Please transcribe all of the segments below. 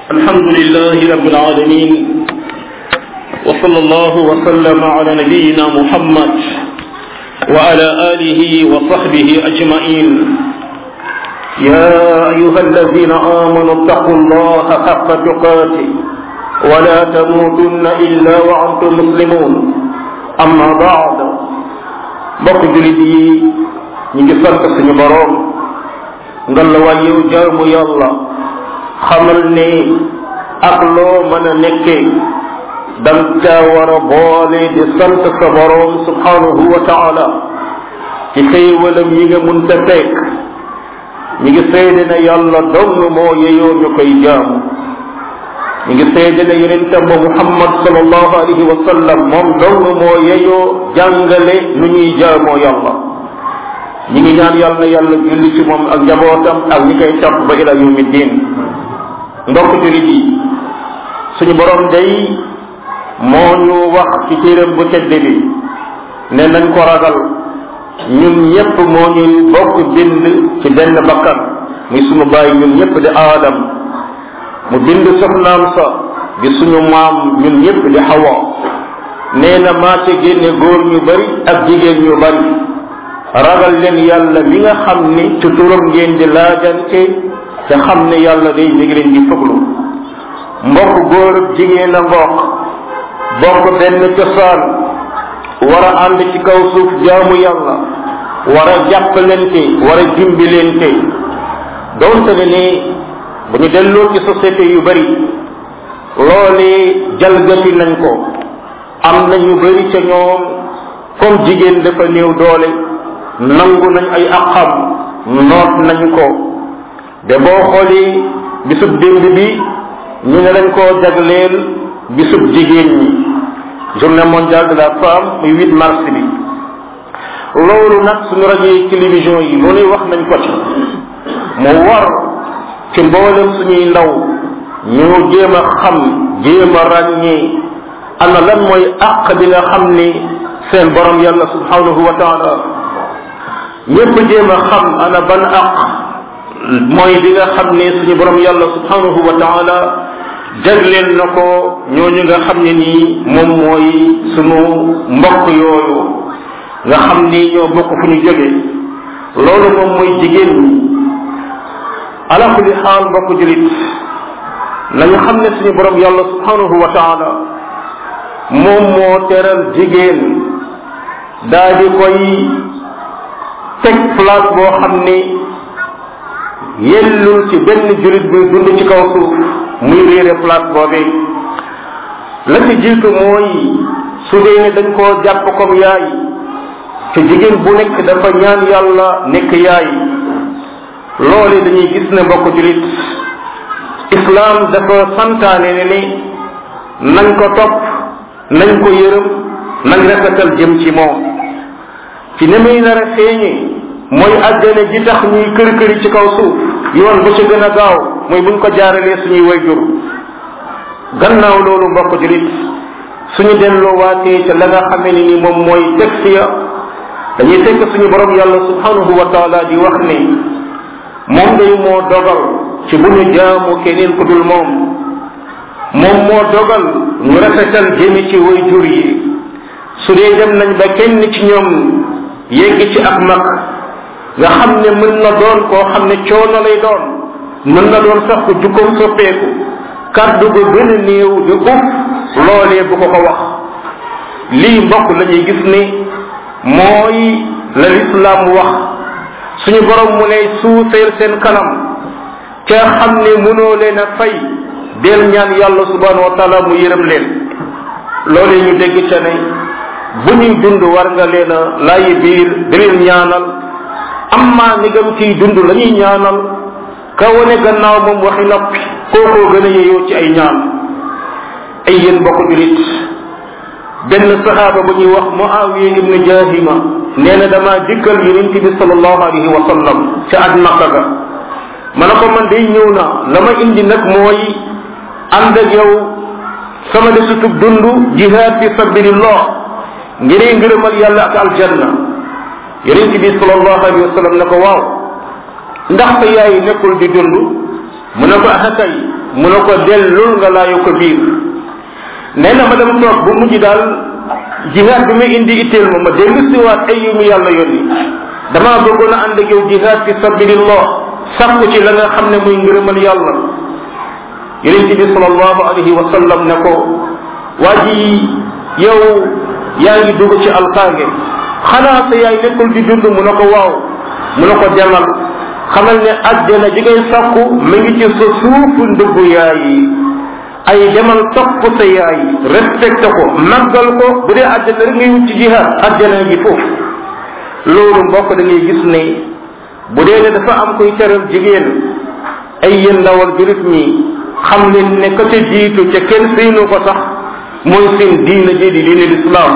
الحمد لله رب العالمين وصلى الله وسلم على نبينا محمد وعلى آله وصحبه أجمعين يا أيها الذين آمنوا اتقوا الله حق تقاته ولا تموتن إلا وأنتم مسلمون أما بعد bokk julit yi ñu ngi sant suñu boroom nga la waay yow jaamu yàlla xamal ne ak loo mën a nekkee dang caa war a boole di sant sa boroom subhanahu wa taala ci xéewalam yi nga mun ta fekk ñu ngi seede ne yàlla dong moo yeyoo ñu koy jaamu ñu ngi seede ne yonentam ba muhammad sallallahu alayhi wa sallam moom dong moo yeyoo jàngale nu ñuy jaamoo yàlla ñi ngi ñaan yàlla na yàlla julli ci moom ak njabootam ak ñi koy topp ba ila yawmi diin ndokk julit yi suñu borom day moo ñu wax ci téeram bu tedd bi ne nañ ko ragal ñun ñépp moo ñuy bokk bind ci benn bakkan muy suñu bàyyi ñun ñépp di aadam mu bind soxnaam sa di suñu maam ñun ñépp di xawa nee na maa ca génne góor ñu bari ak jigéen ñu bari ragal leen yàlla mi nga xam ni ci turam ngeen di laajante te xam ne yàlla day mi ngi leen di fuglu mbokk góor ak jigéen a mbokk bokk benn cosaan war a ànd ci kaw suuf jaamu yàlla war a jàppalante war a dimbilente doonte ne ni bu ñu delloo ci société yu bari loolee jalgati nañ ko am na ñu bari ca ñoom comme jigéen dafa néew doole nangu nañ ay aqam noot nañ ko de boo xoolee bisub démb bi ñu ne dañ koo jagleel bisub jigéen ñi journée mondiale de la femme muy 8 mars bi loolu nag suñu rajo yi télévision yi lu nuy wax nañ ko ci mu war ci mboolem suñuy ndaw ñu jéem a xam jéem a ràññee ana lan mooy àq bi nga xam ni seen borom yàlla subhanahu wa taala ñépp jéem a xam ana ban àq mooy bi nga xam ni suñu borom yàlla subhanahu wa taala jagleel na ko ñooñu nga xam ne nii moom mooy sunu mbokk yooyu nga xam ni ñoo bokk fu ñu jóge loolu moom mooy jigéen ñi ala kulli xaal mbokk julit nañu xam ne suñu borom yàlla subhanahu wa taala moom moo teral jigéen daa di koy teg place boo xam ni yellul ci benn julit buy dund ci kaw suuf muy réere place boobee la ci jiitu mooy su dee ne dañ koo jàpp comme yaay te jigéen bu nekk dafa ñaan yàlla nekk yaay loole dañuy gis ne mbokk julit islam dafa santaane ne ni nañ ko topp nañ ko yërëm nañ rafetal jëm ci moom ci ne muy nar a feeñe mooy àjjana ji tax ñuy kër këri ci kaw suuf yoon ba ci gën a gaaw mooy buñ ko jaaralee suñuy wayjur gannaaw loolu mbokk julit suñu delloo waatee ca la nga xamee ni ni moom mooy texte ya dañuy fekk suñu borom yàlla subhanahu wa taala di wax ne moom day moo dogal ci bu ñu jaamu keneen ku dul moom moom moo dogal ñu rafetal jëmi ci wayjur yi su dee dem nañ ba kenn ci ñoom yegg ci ak mag nga xam ne mën na doon koo xam ne coono lay doon mën na doon sax ko jukkoom soppeeku kàddu gu gën a néew di uf loolee bu ko ko wax lii mbokk la ñuy gis ne mooy la lislaam wax suñu borom mu lay suufeel seen kanam ca xam ne mënoo leen a fay del ñaan yàlla subhanahu wa taala mu yërëm leen loolee ñu dégg ca ne bu ñuy dund war nga leen a laayi biir di leen ñaanal amma ni gam ciy dund la ñuy ñaanal ka wane gannaaw moom waxi noppi kookoo gën a yeyoo ci ay ñaan ay yéen bokk julit benn saxaaba bu ñuy wax muawiya ibnu jahima nee na damaa dikkal yonent bi salallahu alayhi wa sallam ca at makka ga ma ne ko man day ñëw na la ma indi nag mooy ànd ak yow sama desutub dund jihaad fi sabilillah ngir ngërëmal yàlla ak aljanna yonent bi salallahu alayhi wa sallam ne ko waaw ndax sa yaay nekkul di dund mu ne ko ah kay mu ne ko dellul nga laayu ko biir nee na ma dem toog bu mujj daal jihaad bi muy indi itteel ma ma dellu siwaat ay yu mu yàlla yónni damaa bëggoon a ànd ak yow jihaad fi sabilillah sàkku ci la nga xam ne muy ngërëmal yàlla yonente bi salallahu alayhi wa sallam ne ko waa ji yow yaa ngi dugg ci alkaange xanaa sa yaay nekkul di dund mu ne ko waaw mu ne ko demal xamal ne àjjana ji ngay sàkku mi ngi ci sa suufu ndëggu yaay yi ay demal topp sa yaay respecté ko màggal ko bu dee àjjana rek ngay wut ci jihaad àjjana gi foofu loolu mbokk da ngay gis ne bu dee ne dafa am koy teral jigéen ay yéen ndawal jurit ñi xam leen ne ka ca jiitu ca kenn seenu ko sax mooy seen diina ji di diine lislaam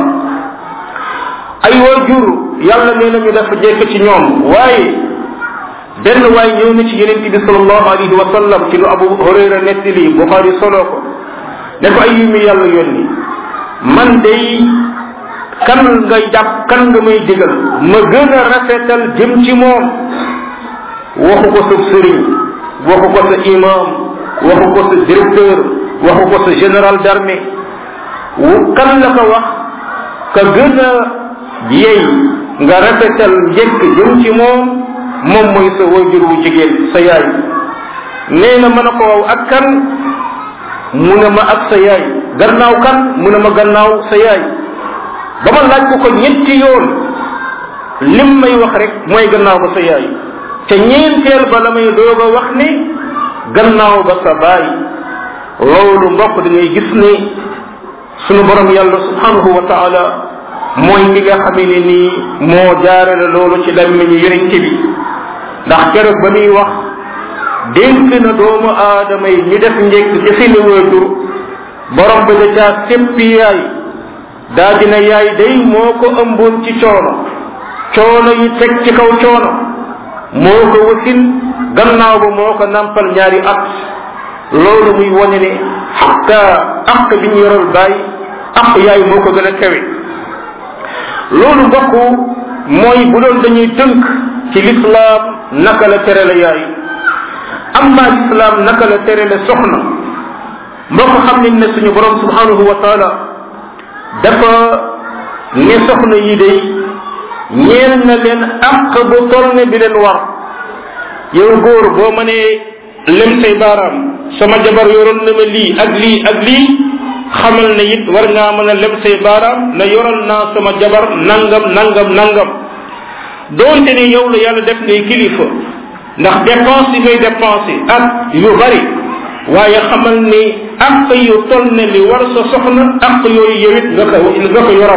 ay waajur yàlla nee na ñu dafa jekk ci ñoom waaye benn waay ñëw na ci yeneen bi salallahu alayhi wa sallam ci lu abu hurayra nettali buxaari solo ko ne ko ay yu mi yàlla yónni man day kan nga jàpp kan nga may digal ma gën a rafetal jëm ci moom waxu ko sa sëriñ waxu ko sa imam waxu ko sa directeur waxu ko sa général d'armée kan la ko wax ka gën a yey nga rafetal njëkk jëm ci moom moom mooy sa wajur wu jigéen sa yaay nee na mën a ko waw ak kan mu ne ma ak sa yaay gannaaw kan mu ne ma gannaaw sa yaay ba ma laaj ko ko ñetti yoon lim may wax rek mooy gannaaw ba sa yaay te ñeenteel ba la may doog a wax ni gannaaw ba sa baay loolu mbokk da ngay gis ni sunu borom yàlla subhanahu wa taala mooy mi nga xamee ne nii moo jaarale loolu ci lammiñu yonente bi ndax keroog ba muy wax dénk na doomu aadama yi ñu def njëkk ci seeni waajur borom ba da caa séppi yaay daa dina yaay day moo ko ëmboon ci coono coono yi teg ci kaw coono moo ko wasin gannaaw ba moo ko nampal ñaari at loolu muy wane ne xatta aq bi ñu yoral baay aq yaay moo ko gën a kawe loolu mbokk mooy bu doon dañuy tënk ci lislaam naka la tere la yaay amma lislaam naka la tere la soxna mbokk xam nañ ne suñu borom subhanahu wa taala dafa ne soxna yi day ñeel na leen àq bu toll ne bi leen war yow góor boo mënee lem say baaraam sama jabar yoroon na ma lii ak lii ak lii xamal ne it war ngaa mën a lem say baaraam na yoral naa sama jabar nangam nangam nangam doonte ne yow la yàlla def ngay kilifa ndax dépense yi ngay dépensé ak yu bari waaye xamal ni ak yu toll ne li war sa soxna ak yooyu yow it nga ko nga ko yoral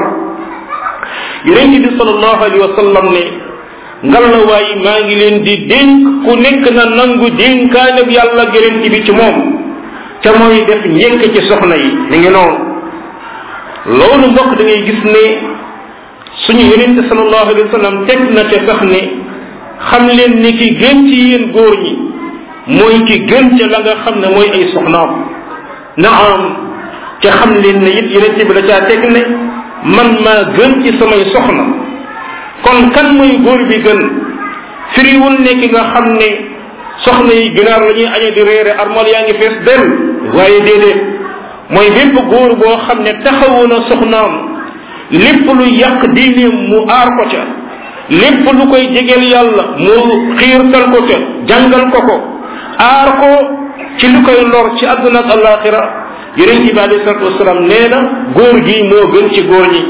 yonent bi salallahu alayhi wa sallam ne ngal la waaye maa ngi leen di dénk ku nekk na nangu dénkaane bi yàlla yonent bi ci moom te mooy def njëkk ci soxna yi mi ngi noonu loolu mbokk da ngay gis ne suñu yonente salallahu alayhi wa sallam teg na te sax ne xam leen ni ki gën ci yéen góor ñi mooy ki gën ca la nga xam ne mooy ay soxnaam naam ca xam leen ne it yonente bi la caa teg ne man maa gën ci samay soxna kon kan mooy góor bi gën firiwul ne ki nga xam ne soxna yi ginaar la ñuy añe di réere armal yaa ngi fees del waaye déedéet mooy bépp góor boo xam ne taxawu na soxnaam lépp lu yàq diineem mu aar ko ca lépp lu koy jegeel yàlla mu xiirtal ko ca jàngal ko ko aar ko ci lu koy lor ci àdduna ak alaxira yonent bi alayhi salatu wasalaam nee na góor gi moo gën ci góor ñi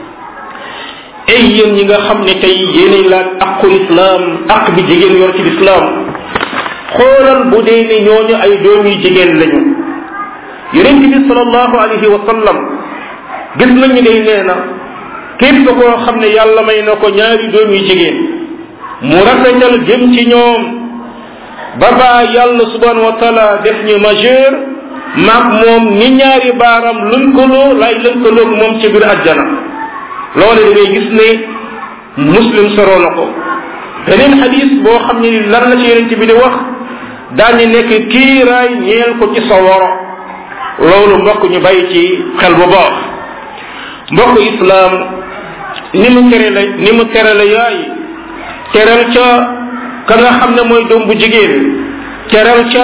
ay yéen ñi nga xam ne tey yéenay laaj aqu lislaam aq bi jigéen yor ci lislaam xoolal bu dee ni ñooñu ay doom yu jigéen lañu yonent bi salallahu alayhi wa sallam gis nañu day nee na képp koo xam ne yàlla may na ko ñaari doom yu jigéen mu rafetal jëm ci ñoom ba baa yàlla subhanahu wa taala def ñu majeur maag moom ni ñaari baaram lënkaloo lay lënkaloog moom ci biir ajjana loole da ngay gis ne muslim soroo na ko beneen xadis boo xam ne lan la ci yonent bi di wax daañu nekk kiiraay ñeel ko ci sa woro loolu mbokk ñu bàyyi ci xel bu baax mbokk islaam ni mu tere la ni mu tere la yaay teral ca ka nga xam ne mooy doom bu jigéen teral ca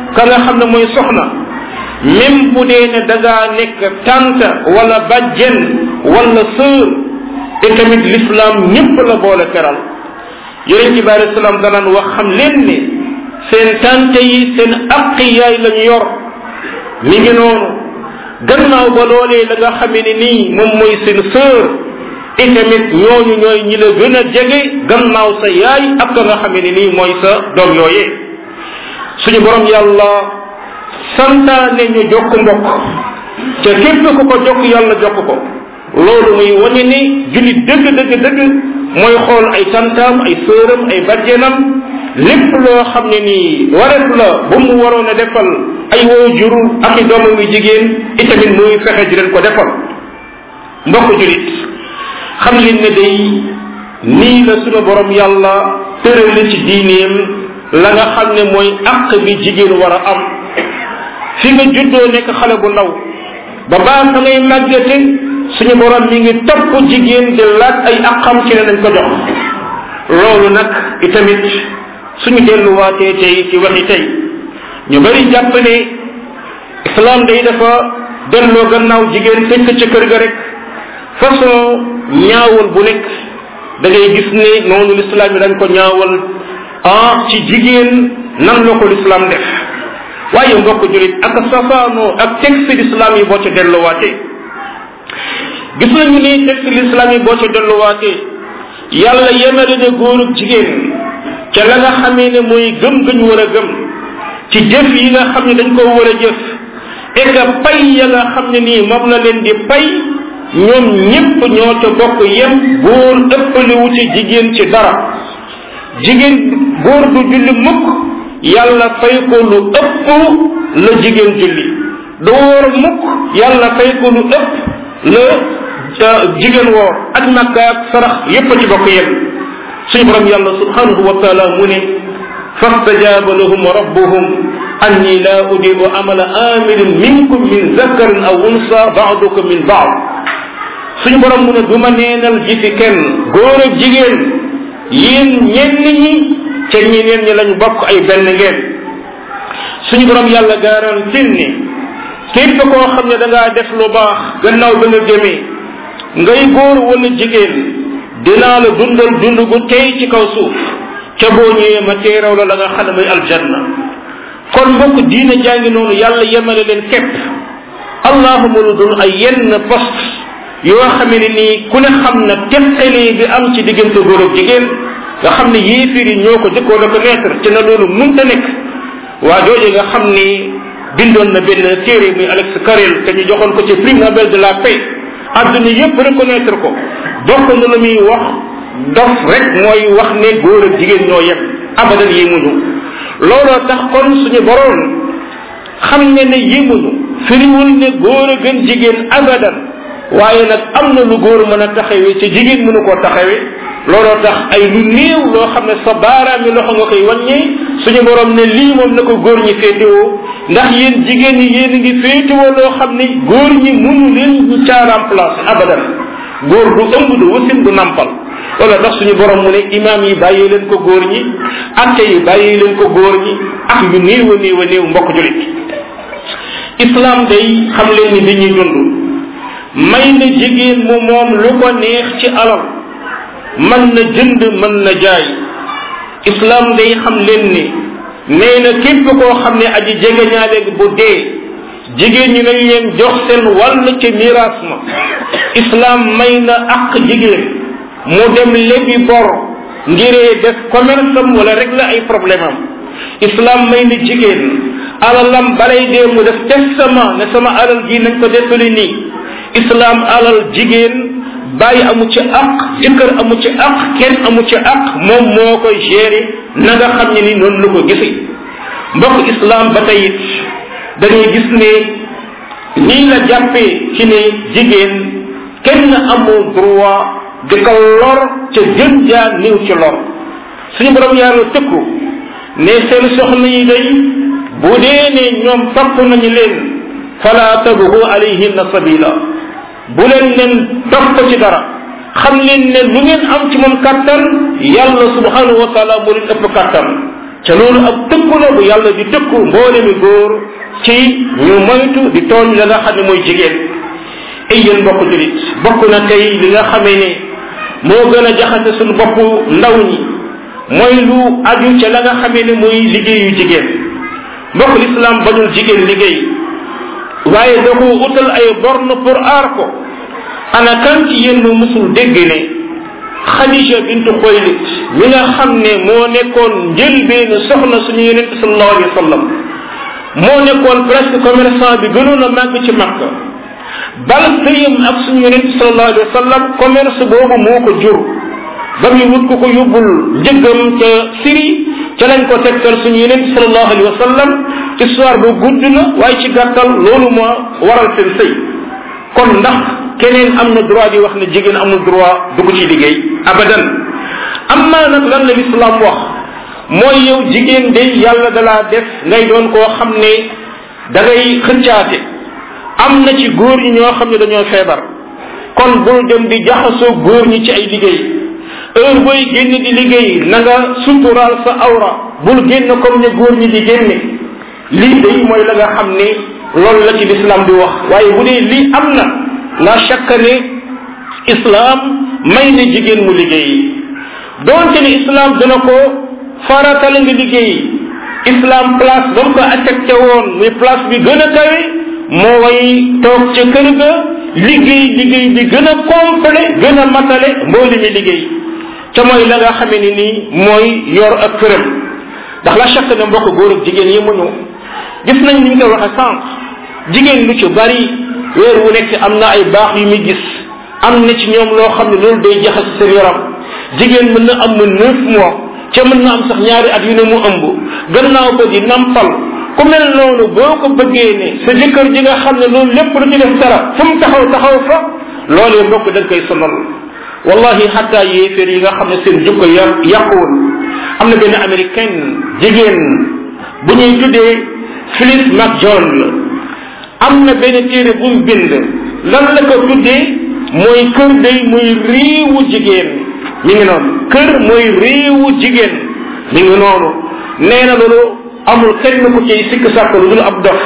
ka nga xam ne mooy soxna même bu dee ne da ngaa nekk tante wala bajjen wala sœur te tamit l'islam ñëpp la boole teral yonent bi alei salaam danaan wax xam leen ne seen tante yi seen aqi yaay lañu yor mi ngi noonu gannaaw ba loolee la nga xamee ne nii moom mooy seen sœur et tamit ñooñu ñooy ñi la gën a jege gannaaw sa yaay ak ka nga xamee ne nii mooy sa doom yooyee suñu borom yàlla santaane ñu jokk mbokk te képp ku ko jokk yàlla jokk ko loolu muy wañe ni jullit dëgg dëgg dëgg mooy xool ay tantaam ay sëram ay bajjenam lépp loo xam ne nii wareef la bu mu waroon a defal ay woo juru ak i doomam yu jigéen itamit muy fexe di leen ko defal mbokk jullit xam leen ne day nii la sunu borom yàlla tërale ci diineem la nga xam ne mooy àq bi jigéen war a am fi nga juddoo nekk xale bu ndaw ba baa fa ngay màggate suñu borom mi ngi topp jigéen di laaj ay aqam ci ne nañ ko jox loolu nag itamit suñu delluwaatee tey ci waxi tey ñu bari jàpp ne islam day dafa delloo gannaaw jigéen tëj ko ca kër ga rek façon ñaawal bu nekk da ngay gis ne noonu l'islam yi dañ ko ñaawal ah ci jigéen nan la ko l'islam def waaye mbokk julit ak safaanoo ak texte l'islam yi boo ca delluwaatee gis nañu ni texte l'islam yi boo ca delluwaatee yàlla yemale ne góor ak jigéen ca la nga xamee ne mooy gëm gëñ war a gëm ci jëf yi nga xam ne dañ ko war a jëf et que pay ya nga xam ne nii moom la leen di pay ñoom ñépp ñoo ca bokk yem góor ëppaliwu ci jigéen ci dara jigéen góor du julli mukk yàlla fay ko lu ëpp la jigéen julli du woor mukk yàlla fay ko lu ëpp la jigéen woor ak makka ak sarax yépp ci bokk yem suñu borom yàlla subhanahu wa taala mu ne fastajaaba lahum rabbuhum anni la udiru amala amilin minkum min zakarin aw unsa baadukum min baad suñu borom mu ne du ma neenal ji fi kenn góor ak jigéen yéen ñenn ñi ca ñeneen ñi lañ bokk ay benn ngeen suñu borom yàlla garantil ni képp koo xam ne da ngaa def lu baax gannaaw ba nga gëmee ngay góor wala jigéen dinaa la dundal dund gu tey ci kaw suuf ca boo ñëwee ma teeraw la la nga xam ne mooy aljanna kon mbokk diina jàngi noonu yàlla yemale leen képp allahuma lu dul ay yenn poste yoo xamee ne nii ku ne xam na teqalee bi am ci diggante góor ak jigéen nga xam ne yéefir yi ñoo ko jëkkoon a ko mettre ci na loolu munta nekk waa jooje nga xam ni bindoon na benn téere muy Alex Carrel te ñu joxoon ko ci prix Nobel de la paix adduna yépp reconnaître ko bokk na lu muy wax dof rek mooy wax ne góor ak jigéen ñoo yem abadan yemuñu looloo tax kon suñu boroom xam ne ne yemuñu firiwul ne góor a gën jigéen abadan waaye nag am na lu góor mën a taxawee ci jigéen mënu koo taxawee looloo tax ay lu néew loo xam ne sa baaraam yi loxo nga koy wàññee suñu borom ne lii moom na ko góor ñi féetewoo ndax yéen jigéen ñi yéen ngi féetewoo loo xam ni góor ñi mënu leen ñu caa remplacer abadan góor du ëmb du wasin du nampal looloo tax suñu borom mu ne imaam yi bàyyee leen ko góor ñi atte yi bàyyee leen ko góor ñi ak yu néew a néew a néew mbokk julit islam day xam leen ni dañuy dund may na jigéen mu moom lu ko neex ci alal mën na jënd mën na jaay islam day xam leen ni nee na képp koo xam ne aji jege ñaaleeg bu dee jigéen ñi nañ leen jox seen wàll ci miraas ma islam may na ak jigéen mu dem lebi bor ngiree def commerce am wala régler ay problème am islam may na jigéen alalam balay dee mu def testament ne sama alal gi nañ ko defali nii islam alal jigéen bàyyi amu ci aq jëkkër amu ci aq kenn amu ci aq moom moo koy gérer na nga xam ne ni noonu la ko gisee mbokk islam ba tey it dañuy gis ne nii la jàppee ci ne jigéen kenn amoo droit di ko lor ca gën jaa niw ci lor suñu borom yàlla tëkku ne seen soxna yi day bu dee ne ñoom topp nañu leen fala tabgu alayhinna sabila bu leen leen topp ci dara xam leen ne lu ngeen am ci moom kattan yàlla subhanahu wa taala moo leen ëpp kattan ca loolu ab tëkku la bu yàlla di tëkku mboole mi góor ci ñu moytu di tooñ la nga xam ne mooy jigéen ay yéen mbokk julit bokk na tey li nga xamee ne moo gën a jaxase suñu bopp ndaw ñi mooy lu aju ca la nga xamee ne mooy liggéeyu jigéen mbokk lislaam bañul jigéen liggéey waaye da ko utal ay borne pour aar ko ana kan ci yéen mu musul dégg ne xadija bintu xoylit mi nga xam ne moo nekkoon njëlbeenu soxna suñu yonente sallallahu alayhi wa sallam moo nekkoon presque commerçant bi gënoon a màgg ci makka bal sëyam ak suñu yonente sallallahu alayhi wa sallam commerce boobu moo ko jur ba muy wut ko ko yóbbul njëggam ca Syrie ca lañ ko tegtal suñu yonente sallallahu alayhi wa sallam histoire bu gudd na waaye ci gàttal loolu moo waral seen sëy kon ndax keneen am na droit di wax ne jigéen amul droit dugg ci liggéey abadan amma nag lan la l'islam wax mooy yow jigéen de yàlla dalaa def ngay doon koo xam ne da ngay xëccaate am na ci góor ñi ñoo xam ne dañoo feebar kon bul dem di jaxasoo góor ñi ci ay liggéey heure booy génn di liggéey na nga suturaal sa awra bul génn comme ne góor ñi di génne lii day mooy la nga xam ne loolu la ci l'islam di wax waaye bu dee lii am na la chaque ne islam may na jigéen mu liggéey doonte ne islam dana ko faratal nga liggéey islam place ba mu ko affecté woon muy place bi gën a kawe mooy toog ca kër ga liggéey liggéey bi gën a complet gën a matale mbooli mi liggéey ca mooy la nga xamee ni nii mooy yor ak këram ndax la chaque ne mbokk góor ak jigéen yi muñu gis nañ ni ñu koy waxe sànq jigéen lu ci bari weer wu nekk am na ay baax yu muy gis am na ci ñoom loo xam ne loolu day jaxase seen yaram jigéen mën na am mu neuf mois ca mën na am sax ñaari at yu ne mu ëmb gannaaw ko di nampal ku mel noonu boo ko bëggee ne sa jëkkër ji nga xam ne loolu lépp lu ci def dara fu mu taxaw taxaw fa loolee mbokk da nga koy sonal wallahi xataa yéeféer yi nga xam ne seen jukko ya yàquwul am na benn américaine jigéen bu ñuy tuddee Phyllis McJohn la am na benn téere bu mu bind lan la ko tuddee mooy kër day muy réewu jigéen mi ngi noonu kër mooy réewu jigéen mi ngi noonu nee na loolu amul kenn ku ciy sikk sàkk lu dul ab dof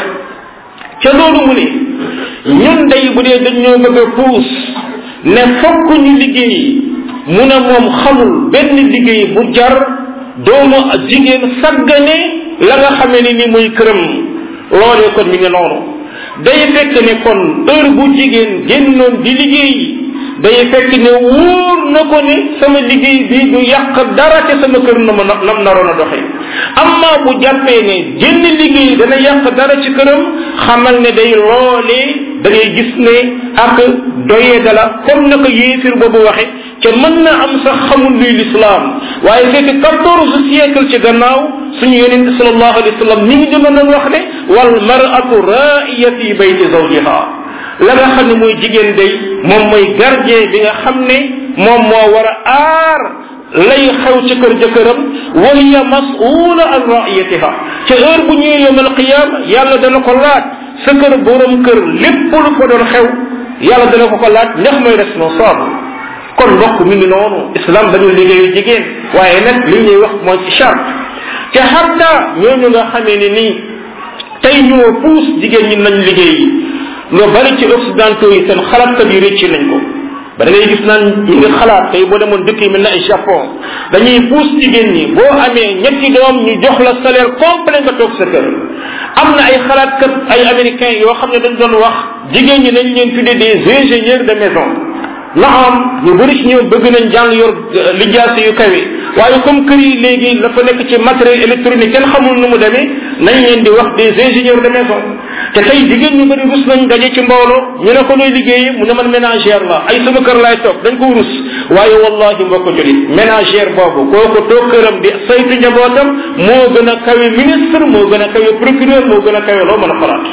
ca loolu mu ne ñun day bu dee dañ ñoo bëgg a puus ne fokk ñu liggéey mu ne moom xamul benn liggéey bu jar doomu jigéen saggane la nga xamee ni ni muy këram loolee kon mi ngi noonu day fekk ne kon heure bu jigéen génnoon di liggéey day fekk ne wóor na ko ne sama liggéey bi du yàq dara te sama kër na ma nam naroon a doxe amma bu jàppee ne jënn liggéey dana yàq dara ci këram xamal ne day loolee da ngay gis ne ak doyee dala comme na ko yéefir boobu waxe te mën na am sax xamul luy lislaam waaye fekk quatorze siècle ci gannaaw suñu yonente sallallahu alayhi wa sallam mi ngi dina doon wax ne wal mar'atu ra'iyati bayti zawjiha la nga xam ne mooy jigéen day moom mooy gardien bi nga xam ne moom moo war a aar lay xew ci kër jëkkëram wa hiya mas'ula an ra'iyatiha ca heure bu ñëwee yawm alqiyama yàlla dana ko laaj sa kër borom kër lépp lu fa doon xew yàlla dana ko ko laaj ndax mooy responsable kon mbokk mi ngi noonu islam dañu liggéeyu jigéen waaye nag li ñuy wax mooy ci charte te xatta ñooñu nga xamee ne nii tey ñoo puus jigéen ñi nañ liggéey lu bari ci occidentaux yi seen xalaatkat yi rëcc nañ ko ba da ngay gis naan ñi nga xalaat tey boo demoon dëkk yi mel na ay Japon dañuy puus jigéen ñi boo amee ñetti doom ñu jox la salaire complet nga toog sa kër am na ay xalaatkat ay américains yoo xam ne dañ doon wax jigéen ñi nañ leen tuddee des ingénieurs de maison naam ñu bëri ci ñoom bëgg nañ jàng yor lijaase yu kawe waaye comme kër yi léegi la fa nekk ci matériel électronique kenn xamul nu mu demee nañ leen di wax des ingénieurs de maison te tey jigéen ñu bëri rus nañ daje ci mbooloo ñu ne ko looy liggéeyee mu ne man ménagère la ay sama kër laay toog dañ ko rus waaye wallahi mbokk julit ménagère boobu kooku toog këram di saytu njabootam moo gën a kawe ministre moo gën a kawe procureur moo gën a kawe loo mën a xalaat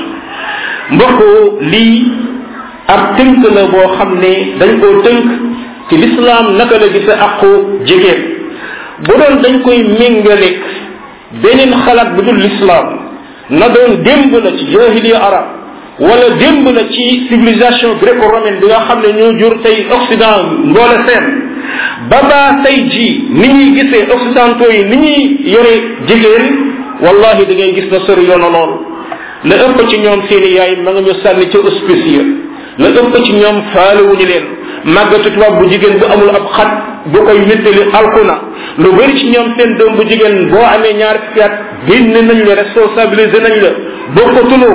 mbokk lii ab tënk la boo xam ne dañ koo tënk ci lislaam naka la gisa aqu jigéen bu doon dañ koy méngaleeg beneen xalaat bu dul lislaam na doon démb la ci jahiliya arab wala démb la ci civilisation gréco-romaine bi nga xam ne ñoo jur tey occident mboole seen ba baa tey jii ni ñuy gisee occidentaux yi ni ñuy yore jigéen wallahi da ngay gis na sori yoona lool la ëpp ci ñoom seeni yaay ma nga ñu sànni ca hospice ya la ëpp ci ñoom faalewuñu leen màggatu tubaab bu jigéen bu amul ab xat bu koy wéttali alkuna lu bëri ci ñoom seen doom bu jigéen boo amee ñaar fukki at génn nañ la responsabilisé nañ la bokkatuloo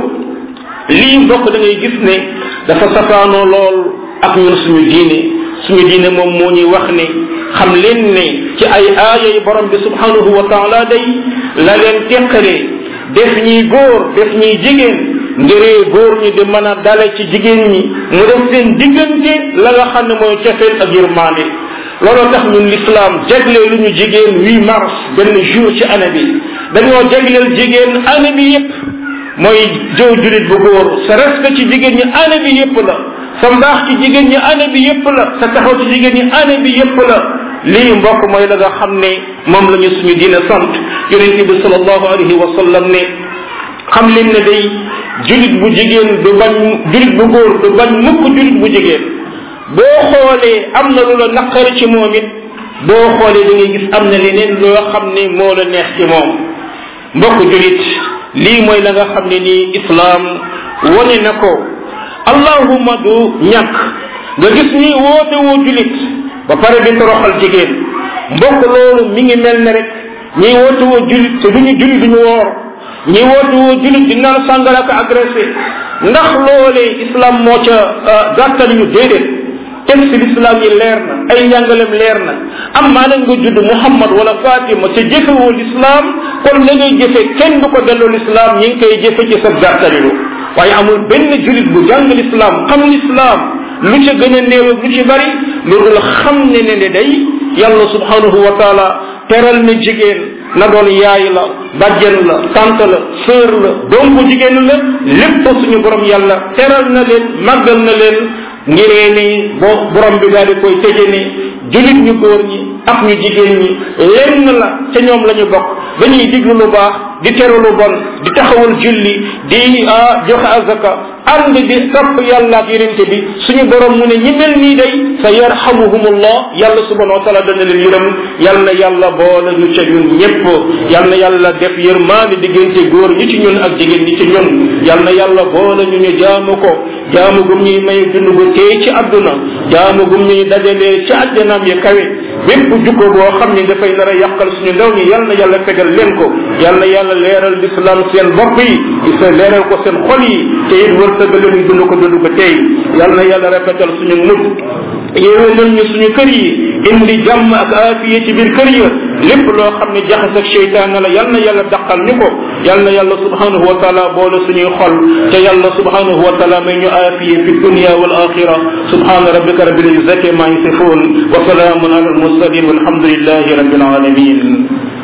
lii mbokk da ngay gis ne dafa safaanoo lool ak ñun suñu diine suñu diine moom moo ñuy wax ne xam leen ne ci ay aaya yi borom bi subhanahu wa taala day la leen teqalee def ñuy góor def ñuy jigéen ngiree góor ñi di mën a dale ci jigéen ñi mu def seen diggante la nga xam ne mooy cofeel ak yërmaande looloo tax ñun l'islam jagleel lu ñu jigéen 8 mars benn jour ci année bi dañoo jagleel jigéen année bi yépp mooy jëw julit bu góor sa respect ci jigéen ñi année bi yépp la sa mbaax ci jigéen ñi année bi yépp la sa taxaw ci jigéen ñi année bi yépp la lii mbokk mooy la nga xam ne moom la ñu suñu diine sant yonente bi sallallahu alayhi wa sallam ne xam leen ne day julit bu jigéen du bañ julit bu góor du bañ mukk julit bu jigéen boo xoolee am na lu la naqari ci moom it boo xoolee da ngay gis am na leneen loo xam ne moo la neex ci moom mbokk julit lii mooy la nga xam ne nii islaam wane na ko allahuma du ñàkk nga gis ni woote woo julit ba pare di toroxal jigéen mbokk loolu mi ngi mel ne rek ñiy woote woo julit te duñu julit duñu woor ñi woote woo julit di naan sàngara ak agressé ndax loolee islam moo ca gàttal ñu déedéet texte l'islam yi leer na ay njàngalem leer na am maa nag nga judd muhammad wala fatima ca jëfewoo l'islam kon la ngay jëfe kenn du ko delloo l'islam ñi ngi koy jëfe ci sa gàttalilu waaye amul benn julit bu jàng l'islam xam l'islam lu ca gën a néew ak lu ci bari lu dul xam ne ne ne day yàlla subhanahu wa taala teral na jigéen na doon yaay la bàjjen la tante la sœur la doom bu jigéen la lépp suñu borom yàlla teral na leen màggal na leen ngiree ni bo borom bi daal di koy tëje ne julit ñu góor ñi ak ñu jigéen ñi lenn la ca ñoom la ñu bokk dañuy diglu lu baax di teru lu bon di taxawal julli di joxe azaka ànd di topp yàlla ak yonente bi suñu borom mu ne ñi mel nii day sa yarhamuhumullah yàlla subhanahu wa taala dana leen yërëm yal na yàlla boole ñu ca ñun ñépp yal na yàlla def yërmaande diggante góor ñi ci ñun ak jigéen ñi ci ñun yal na yàlla boole ñu ñu jaamu ko jaamu gum ñuy may dund gu tey ci àdduna jaamu gum ñuy dajalee ci àjjanaam ya kawe bépp jukko boo xam ne dafay nar a yàqal suñu ndaw ñi yal na yàlla fegal leen ko yal na yàlla leeral l'islam seen bopp yi isa leeral ko seen xol yi te it wërsëgale ñu dund ko dund ko tey yal na yàlla rafetal suñu mujj yéwénal ñu suñu kër yi indi jàmm ak aafiya ci biir kër ya lépp loo xam ne jaxas ak cheytaan la yal na yàlla daqal ñu ko yal na yàlla subhanahu wa taala boole suñuy xol te yàlla subhanahu wa taala may ñu aafiya fi dunya wal axira subhana rabbika rabbil izzati ma yasifun wa salaamun ala al mursalin walhamdulillahi rabbil alamin